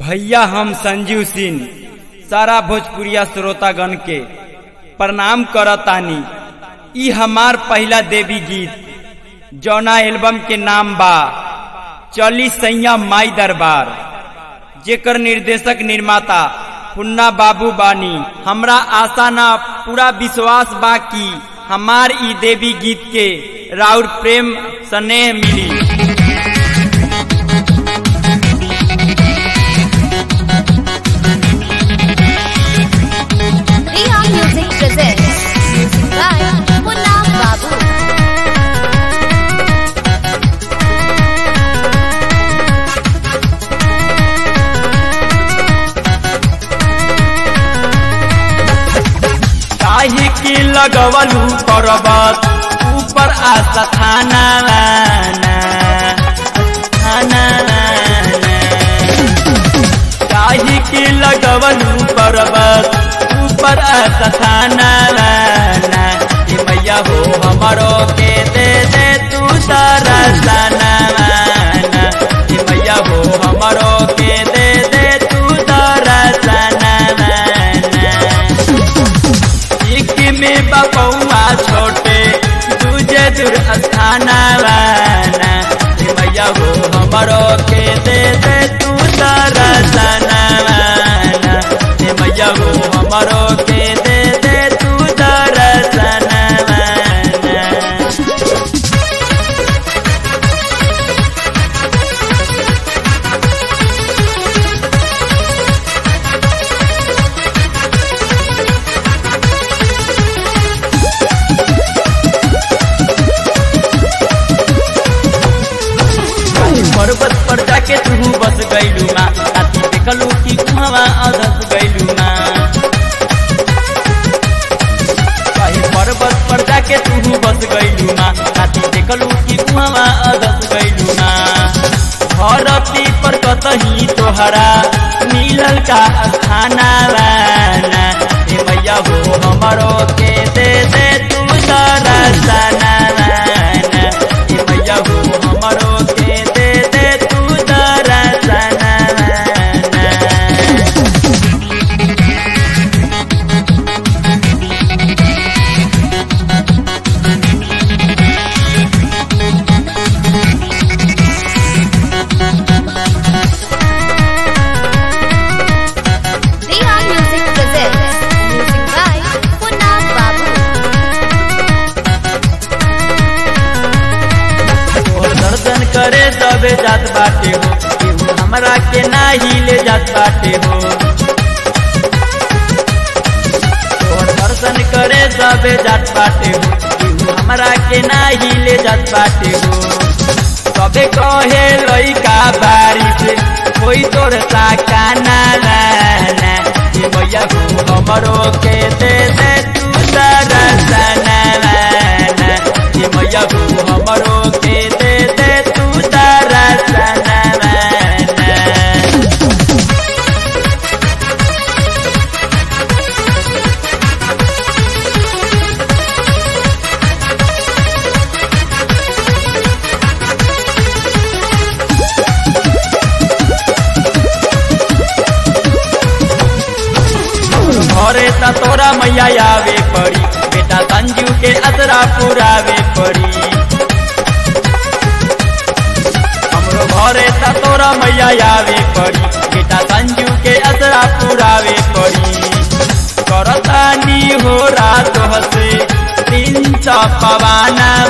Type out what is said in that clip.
भैया हम संजीव सिंह सारा भोजपुरिया श्रोतागण के प्रणाम करतानी ई हमार पहला देवी गीत जौना एल्बम के नाम बा चली सैया माई दरबार जेकर निर्देशक निर्माता पुन्ना बाबू बानी हमरा आशा ना पूरा विश्वास बा कि हमार ई देवी गीत के राउर प्रेम स्नेह मिली Riha Music presents music by Munna Babu. काहे के लगवलू पर्वत ऊपर आशा थाना लाना, थाना लाना। काहे के लगवलू पर्वत ऊपर आशा थाना लाना ए मैया हो हमरो के दे दे तू तारा साना लाना ए मैया हो हमरो के दे दे तू तारा साना लाना एक में बपौआ छोटे दूजे दूर स्थाना वाना हे मैया हो हमरो के दे दे तू तारा सना वाना हे मैया हो हमरो के दे दे तू तारा सना वाना पर्वत पर जाके तू बस गैलू माँ राती देखलू कि कुहवा अधस गैलू माँ कहीं पर्वत पर जाके तू बस गैलू माँ राती देखलू कि कुहवा अधस गैलू माँ धरती पर कतही तोहरा मिलल का खाना वाना हे मैया हो हमरो के दे दे तू तारा सना वाना हे मैया हो हमरो के दे दे तू तारा सना वाना Riha Music presents music by Munna Babu. तोहर दर्शन करे सबे जात बाटे हो केहू हमरा के नाही ले जात बाटे हो तोहर दर्शन करे सबे जात बाटे हो केहू हमरा के नाही ले जात बाटे हो सबे कहे लइका बारिश कोई तोर साका ना लाना ये मैया हो हमरो के दे दे तू तारा सना लाना ये मैया हो हमरो के दे दे तू तारा सना लाना घरे त तोरा मैया आवे पड़ी बेटा संजू के असरा पुरावे पड़ी हमरो घरे त तोरा मैया आवे पड़ी बेटा संजू के असरा पुरावे पड़ी करतानी हो रात हसे तीन पवाना